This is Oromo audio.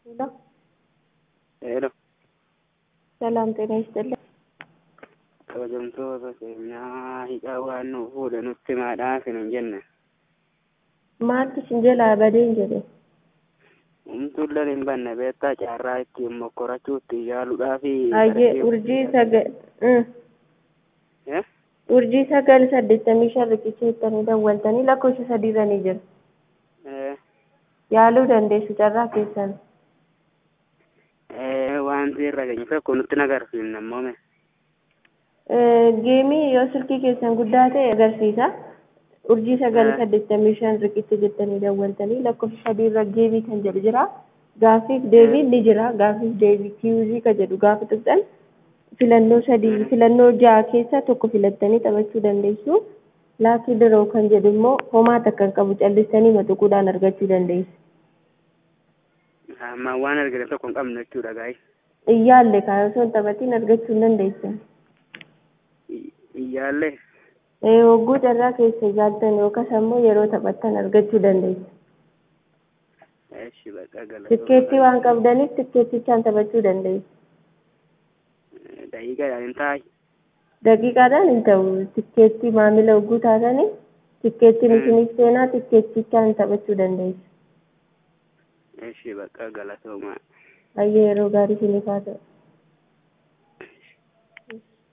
ሄሎ ሄሎ ሰላም ጤና ይስጥልኝ። kabajamtoota keenyaa hiikaa waan nu fuudhe nutti maadhaaf hin jenne Maaltu isin jalaa badeen jedhe humtuulleen hin banne beektaa caarraa ittiin mokkorachuutti yaaluudhaafi hayyee urjii sagal urjii sagal saddeettamii shan riqicheettanii dawwaltanii lakkoofsa sadiirra ni jira yaaluu dandeessu carraa keessan wanti irra geenye tokko nutti nagarsiifne ammoome geemii yoo silkii keessan guddaa ta'e agarsiisa urjii sagal saddeettamii shan riqicha jettanii dawwaltanii lakkoofsa sadiirra geemii kan jedhu jira gaafiif deebiin ni jira gaafiif deebii kiiyuzii kan jedhu gaafa tuqxan filannoo sadii filannoo ja'a keessa tokko filattanii taphachuu dandeessu laakii diroo kan jedhu immoo homaa takka hin qabu callistanii matuquudhaan argachuu dandeessu. amma waan argine tokko hin qabne jechuudha gaa'e Iyyaalle kaa osoo hin taphatiin argachuu hin dandeessan. iyyaalle Hogguu carraa keessa ilaaltan yookas ammoo yeroo taphattan argachuu dandeessu. eshi baqa Tikkeettii waan qabdaniif tikkeettichaan taphachuu dandeessu. daqiiqaadhaan hin taa'e Daqiiqaadhaan hin ta'u tikkeettii maamila hogguu taatanii tikkeettiin isiniif seenaa tikkeettichaan taphachuu dandeessu. eshi baqa galatoomaa Hayyee yeroo gaarii isiniif haa ta'u.